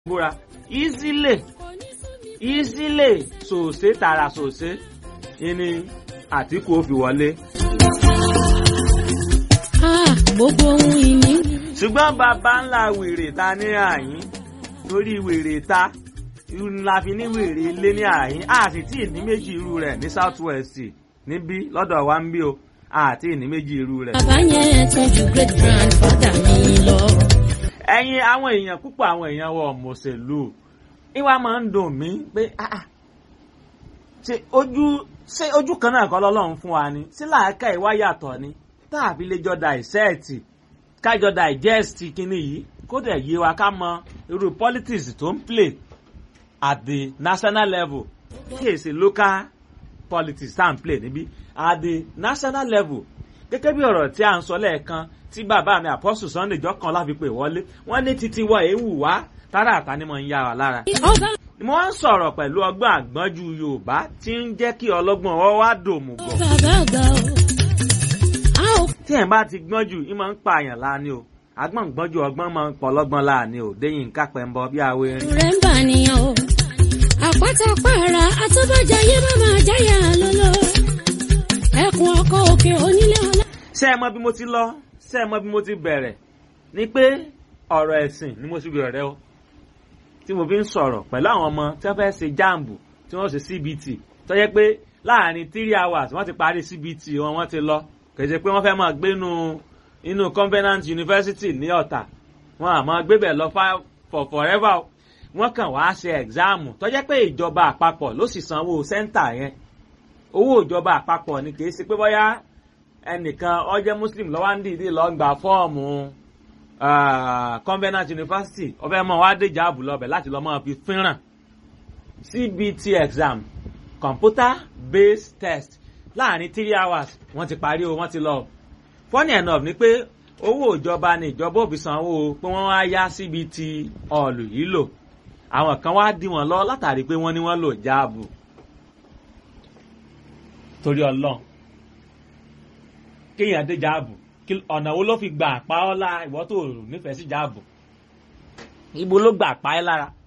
búra easily easily sòsé tààrà sòsé ni Àtíkù ó fi wọlé. gbogbo ohun ìní. ṣùgbọ́n bàbá ńlá wèrè ta ní àyín torí wèrè ta la fi ní wèrè ilé ní àyín a sì tí ì ní méjì irú rẹ̀ ní south west níbí lọ́dọ̀ wa ń bí o àti ìní méjì irú rẹ̀. bàbá yẹn tọ́jú great grandfather mi lọ. ẹ̀yin àwọn èèyàn púpọ̀ àwọn èèyàn wọ mọ̀sẹ̀lú ìwà máa ń dùn mí pé ah ah ṣe ojú ṣé ojú kan náà kọ́ lọ́lọ́run fún wa ni sí làákà ìwà yàtọ̀ ni tàbí lè jọ dàìsẹ́ẹ̀tì kájọ digest kínní yìí kó dẹ̀ yé wa ká mọ irú politics tó ń play at the national level kí èsì local politics tá à ń play níbí at the national level gẹ́gẹ́ bí ọ̀rọ̀ tí a ń sọ lẹ́ẹ̀kan tí bàbá mi Apostle Sunday jọ́kan láfi pè wọlé wọ́n ní títí wọ èéwù wá tára àtà ni mo ń yá wa lára. ọ̀gá mo wá ń sọ̀rọ̀ pẹ̀lú ọgbọ́n àgbọ́njú Yorùbá tí ń jẹ́ kí ọlọ́gbọ́n ọwọ́ wá dòmù bọ̀. bàbá àgbà o. a ò tí ẹ̀ bá ti gbọ́n jù í máa ń pa àyàn láàánú o agbọ́n gbọ́n jù ọgbọ́n máa ń pọ̀ lọ́gbọ́n láàánú o déyìn kápẹ́ ń bọ bí awo erin. rẹ̀ ń bà nìyàn o. àpáta pààrà àtúbọ̀jáyé má máa jáyà lọ́lọ́. ẹkùn ọkọ̀ òkè onílé ọlá. ṣé ẹ mọ bí mo ti lọ ṣé ẹ mọ bí mo ti bẹ̀rẹ̀ ni pé ọ̀rọ̀ ẹ̀sìn ni mo ti bẹ̀rẹ̀ o tí mo fi ń sọ̀rọ̀ pẹ̀lú àwọn ọmọ tí wọ́n fẹ́ ṣe jáàmbù tí wọ́n ṣe CBT tó jẹ́ pé láàrin three hours wọ́n ti parí CBT wọn wọ́n ti lọ kì í ṣe pé wọ́n fẹ́ máa gbé inú inú Covenant University ní Ọ̀tà wọn àmọ́ gbébẹ̀ lọ fa- for forever o. wọ́n kàn wá ṣe ẹ̀gzáàmù tó jẹ́ pé ìjọba àpapọ̀ ló sì sanwó sẹ́ńtà yẹn owó ìjọba àpapọ̀ ni kì í ṣe pé bóyá ẹnìkan ó jẹ́ Muslim ló wá ń dìídì lọ gba fọ́ọ̀mù ah, Covenant University ọbẹ̀ mọ́ wá dé jáàbù lọ́bẹ̀ láti lọ́ mọ́ fi fínràn CBT exam computer based test láàrin three hours wọ́n ti parí o wọ́n ti lọ. funny enough ni pé owó ìjọba ni ìjọba ò fi sanwó pé wọ́n wá yá CBT ọ̀lù yìí lò àwọn kan wá dí wọn lọ látàrí pé wọ́n ní wọ́n lò jáàbù torí ọlọ́run kéèyàn dé jáàbù kí- ọ̀nà wo ló fi gbà pa ọ́ lára ìwọ tó nífẹ̀ẹ́ sí jáàbù ibo ló gbà pa ẹ́ lára